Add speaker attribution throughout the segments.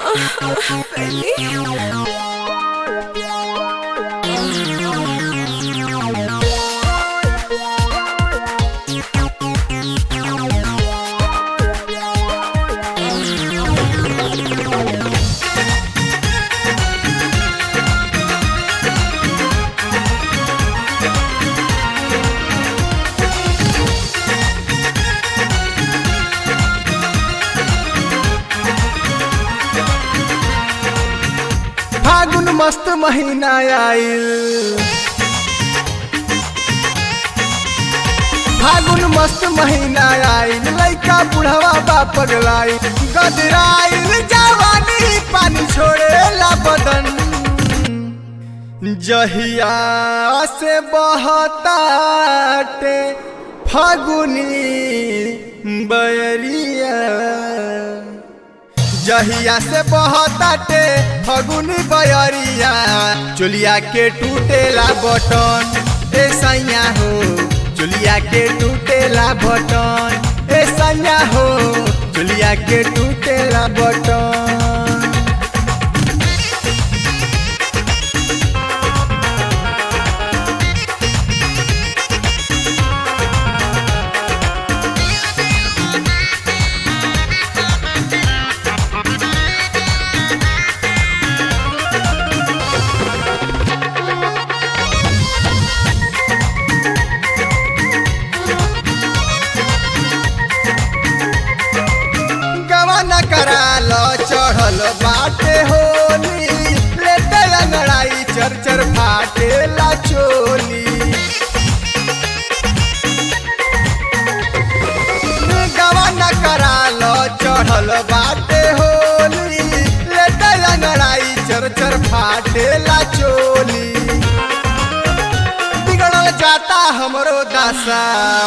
Speaker 1: फागुन मस्त महीना आइल फागुन मस्त महीना आइल लइका बुढ़वा बा पगलाइल गदराइल जवानी पानी छोड़ेला बदन जहिया से बहताटे फागुनी बयरिया जहिया से बहताटे फगुनी बयरिया चुलिया के टूटेला बटन ए सैया हो चुलिया के टूटेला बटन ए सैया हो चुलिया के टूटेला बटन गवन कराल चढ़ल बाटे होली लेटे अंगड़ाई चर चर फाटे ला चोली गवन कराल चढ़ल बाटे होली लेटे अंगड़ाई चर चर फाटे ला चोली बिगड़ल जाता हमरो दासा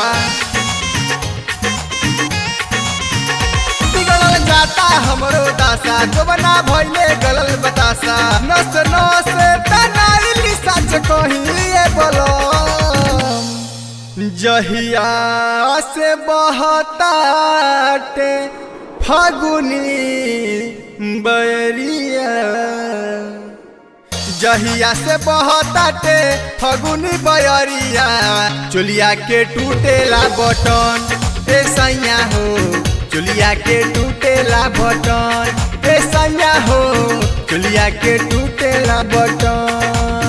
Speaker 1: बिगड़ल जाता हमरो दासा जोबना भइले गलल बतासा नस नस तनाइली सच कहिए बोलम जहिया से बहताटे फागुनी बयरिया जहिया से बहताटे फगुनी बयरिया चुलिया के टूटेला बटन ए सैया हो चुलिया के टूटेला बटन ए सैया हो चुलिया के टूटेला बटन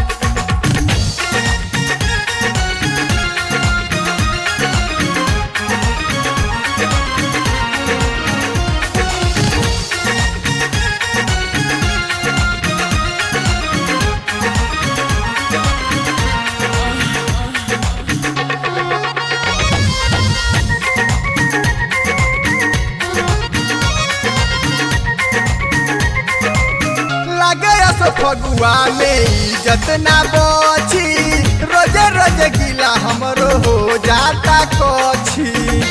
Speaker 1: लगे अस फगुआ में इज्जत ना बची रोजे रोजे गिला हमरो हो जाता कछी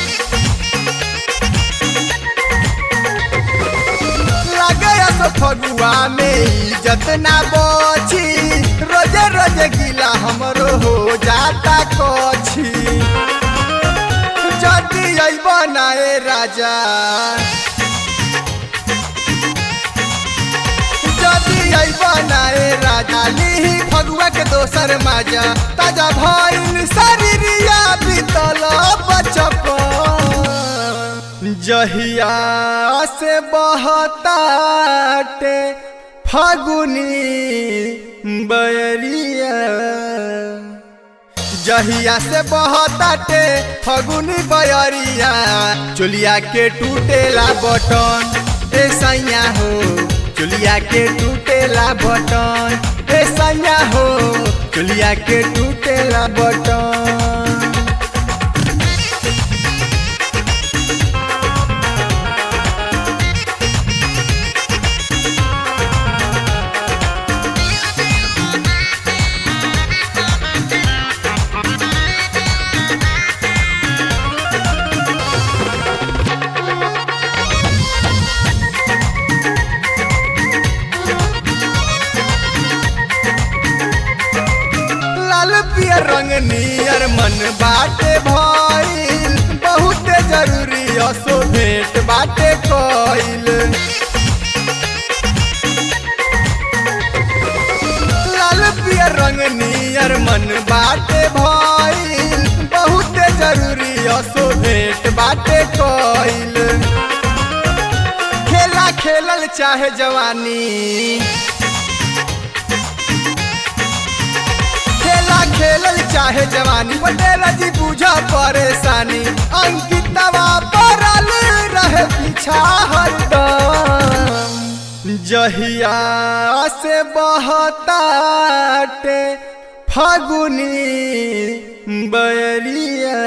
Speaker 1: लगे अस फगुआ में इज्जत ना बची रोजे रोजे गिला हमरो हो जाता कछी जदी अइब नाए राजा जदी अइब नाए राजा लिही फगुआ के दोसर माजा ताजा भइल शरीरिया बीतल बचपन जहिया से बहताटे फागुनी बयरिया जहिया से बहताटे फगुनी बयरिया चुलिया के टूटेला बटन ए सैया हो चुलिया के टूटेला बटन ए सैया हो चुलिया के टूटेला बटन लाल पियर रंग नियर मन बाटे भइल बहुत जरूरी असो भेंट बाटे कइल कइल खेला खेलल चाहे जवानी खेला खेलल चाहे जवानी पटेल जी बुझा परेशानी अंकितवा पड़ल रहे पीछा हरदम जहिया से बहताटे फागुनी बैरिया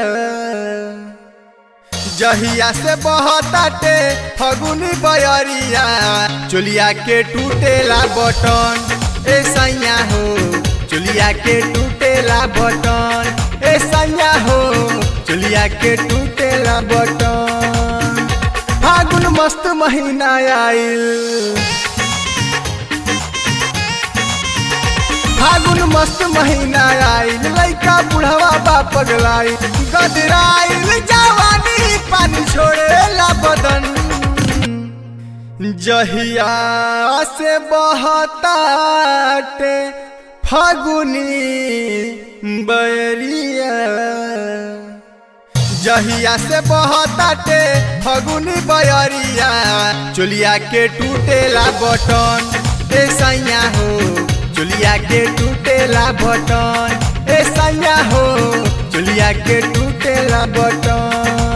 Speaker 1: जहिया से बहताटे फगुनी बयरिया चोलिया के टूटेला बटन ए सैया हो चोलिया के टूटेला बटन ए सैया हो चोलिया के टूटेला बटन फागुन मस्त महीना आइल फागुन मस्त महीना आइल लइका बुढ़वा बा पगलाई गदराइल जवानी पानी छोड़ेला बदन जहिया से बहताटे फागुनी बैरिया जहिया से बहताटे फगुनी बयरिया चोलिया के टूटेला बटन ए सैया हो चोलिया के टूटेला बटन ए सैया हो चोलिया के टूटेला बटन